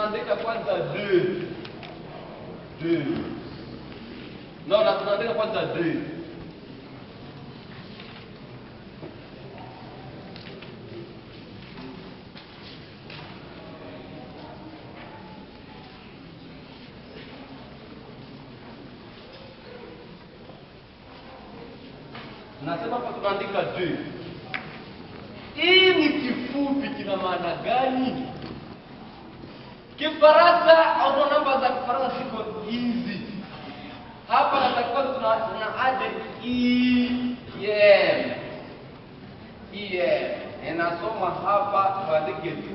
tunaandika kwanza deux deux no na tunaandika kwanza deux nasema hapa tunaandika deux hii ni kifupi kina maana gani kifaransa au namba za kifaransa ziko hizi hapa natakiwa tuna, tuna ade em em inasoma hapa tuandike tu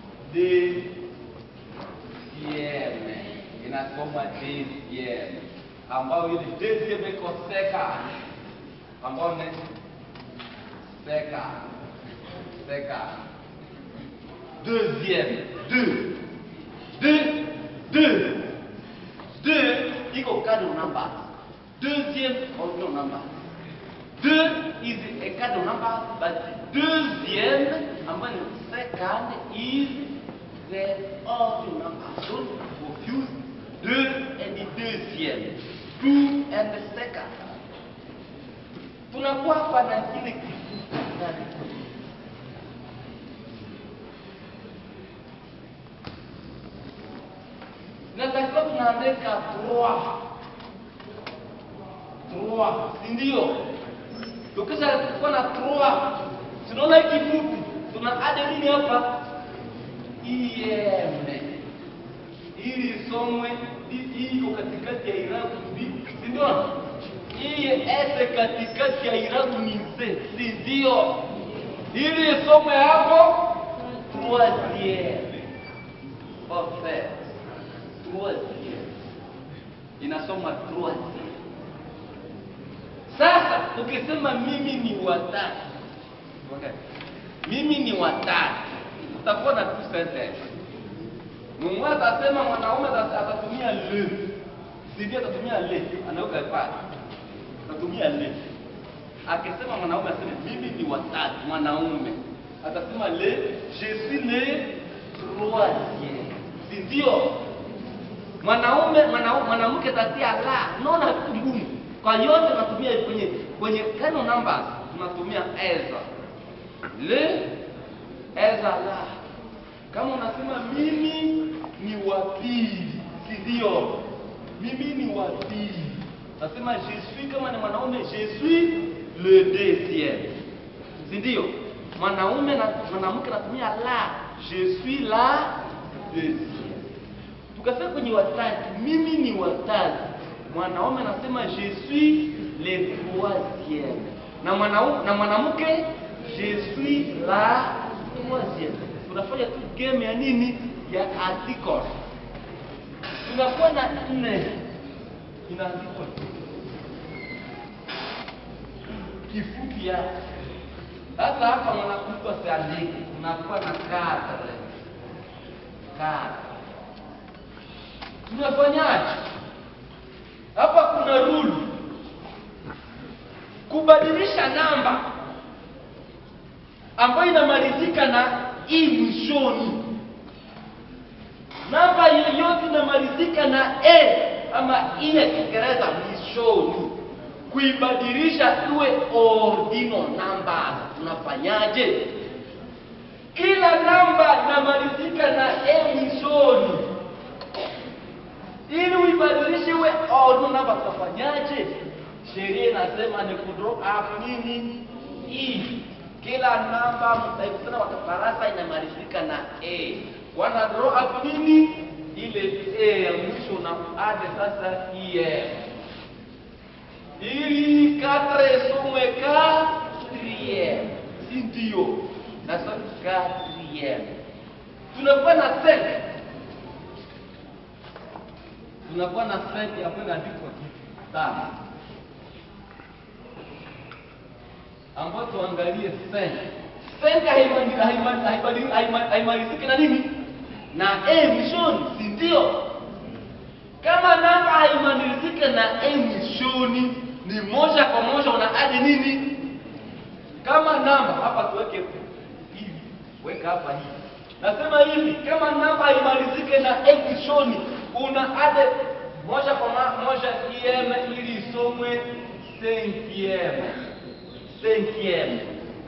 dm inasoma dm ambayo ili dm iko seka ambayo ni seka seka deuxième deux deux deux deux iko cardinal number deuxième ordinal number deux is a cardinal number but deuxième ambayo ni second is the ordinal number don't confuse deux and the deuxième two and the second tunakuwa hapa na kile kifupi ndani natakiwa tunaandika trois trois si ndio tukisha kuwa na trois tunaona hii kifupi tuna ade nini hapa em ili isomwe hii iko katikati ya irabu ndi si ndio hii ese katikati ya irabu ni ze si ndio ili isomwe hapo troisième parfait troisième inasoma troisième sasa ukisema mimi ni watatu okay. mimi ni watatu utakuwa na two sentence mumwe atasema mwanaume ata- atatumia le sidi atatumia le anaweka pale atatumia le akisema mwanaume aseme mimi ni watatu mwanaume atasema le je suis le troisième si ndio mwanaume mwanau- mwanamke tatia la naona vitu ngumu kwa yote tunatumia kwenye kwenye kano numbers tunatumia eza le eza la kama unasema mimi ni wa pili si ndio mimi ni wa pili nasema je suis kama ni mwanaume je suis le deuxième si ndio mwanaume na mwanamke natumia la je suis la deuxième tukasema kwenye watatu mimi ni watatu mwanaume anasema je suis le troisième na mwanaume na mwanamke je suis la troisième tunafanya tu game ya nini ya article tunakuwa na nne inaandikwa kifupi yake sasa hapa mwanamke asiandike tunakuwa na kadre kadre tunafanyaje hapa kuna rule kubadilisha namba ambayo inamalizika na i mwishoni namba yoyote inamalizika na e ama i ya kiingereza mwishoni kuibadilisha iwe ordinal numbers tunafanyaje kila namba inamalizika na e mwishoni ili uibadilishe iwe ordinal number tutafanyaje sheria inasema ni kudraw up nini i kila namba mtaikutana wakafarasa inamalizika na a wana draw up nini ile a ya mwisho na ade sasa em ili katre somwe quatrième si ndio nasa quatrième tunakuwa na cinq tunakuwa na cinq ambayo inaandikwa tano ambayo tuangalie cinq cinq haimali- haimali- haimali- haimali- haimaliziki na nini na a mwishoni si ndio kama namba haimaliziki na a mwishoni ni moja kwa moja una adi nini kama namba hapa tuweke hivi weka hapa hivi Nasema hivi, kama namba imalizike na e mwishoni, una ade moja kwa ma- moja em ili isomwe cinquième. Cinquième.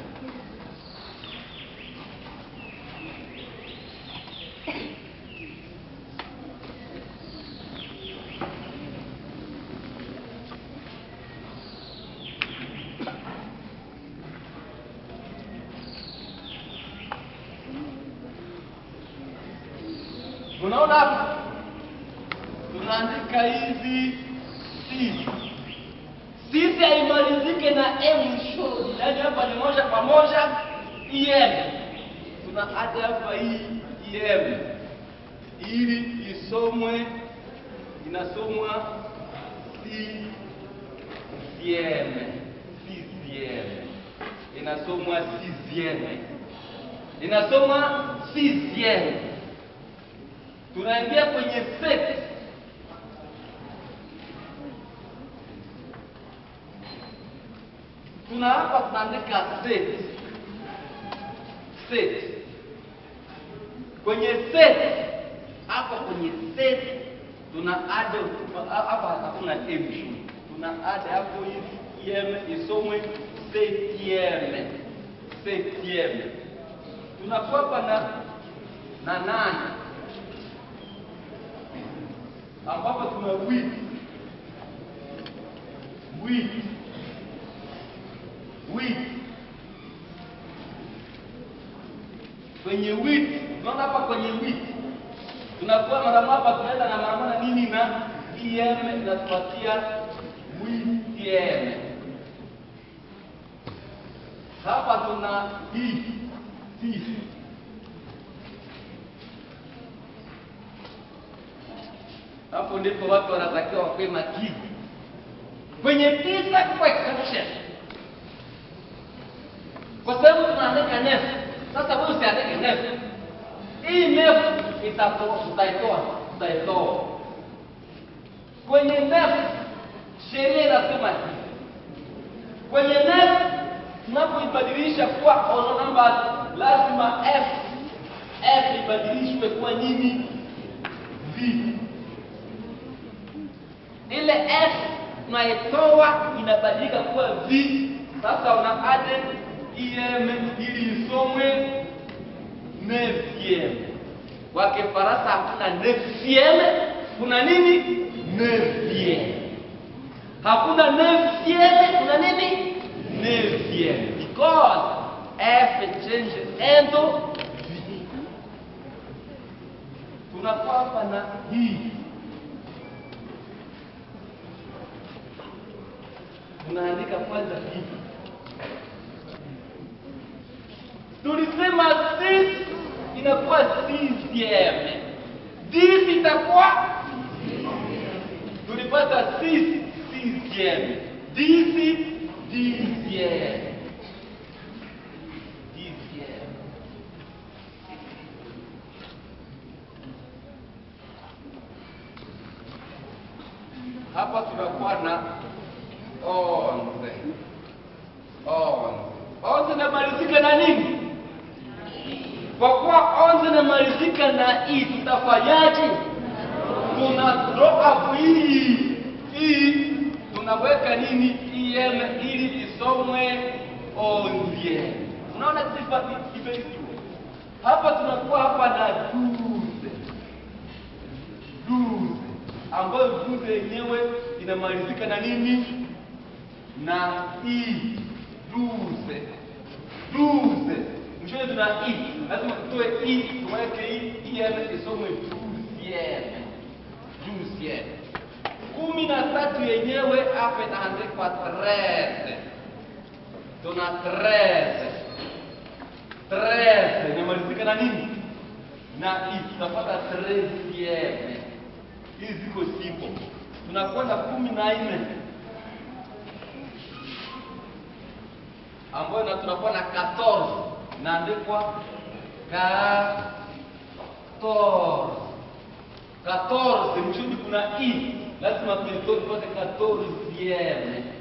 Unaona hapa tunaandika hizi sisi sisi haimalizike na e mwishoni, yaani hapa ni moja kwa moja em. Tuna hata hapa hii em ili isomwe, inasomwa sixieme, sixieme, inasomwa sixieme, inasomwa sixieme tunaingia kwenye set tuna hapa tunaandika set set kwenye set hapa kwenye set tuna add hapa hakuna m tuna add hapo hivi em isomwe septieme septieme tunakuwa hapa na na nane ambapo tuna wheat wheat wheat kwenye wheat unaona hapa kwenye wheat tunakuwa mara hapa tunaenda na mara moja nini na em inatupatia wheat hapa tuna hii hii hapo ndipo watu wanatakiwa wakuwe makini kwenye tisa question kwa sababu tunaandika nefu sasa wewe usiandike nefu hii nefu itatoa tutaitoa tutaitoa kwenye nefu sheria inasema hivi kwenye nefu tunapoibadilisha kuwa odd numbers lazima f f ibadilishwe kuwa nini v ile f unaitoa inabadilika kuwa v. Sasa una ade em ili isomwe neuvième. Kwa Kifaransa hakuna neuvième, kuna nini? Neuvième. Hakuna neuvième, kuna nini? Neuvième. Because f changes into v. Tunakuwa hapa na hii tunaandika kwanza hivi. Tulisema six inakuwa sixieme, dix itakuwa tulipata six sixieme, dix dixieme, dixieme. Hapa tunakuwa na onze onze onze inamalizika na nini? Kwa kuwa onze inamalizika na i, tutafanyaje? Tuna drop up hii hii, tunaweka nini em ili isomwe onzie. Unaona sifa imeisiwa hapa, tunakuwa hapa na duze duze, ambayo duze yenyewe inamalizika na nini? na i duze duze mshoni tuna i lazima tutoe i tuweke i iene isomwe duzieme duzieme kumi na tatu yenyewe hapa inaandikwa treze tuna treze treze inamalizika na nini na i tutapata trezieme hizi ziko simple tunakwenda kumi na nne ambayo na tunakuwa na 14 naandikwa 14 14 mchuni kuna i lazima tuitoe tupate 14 yeme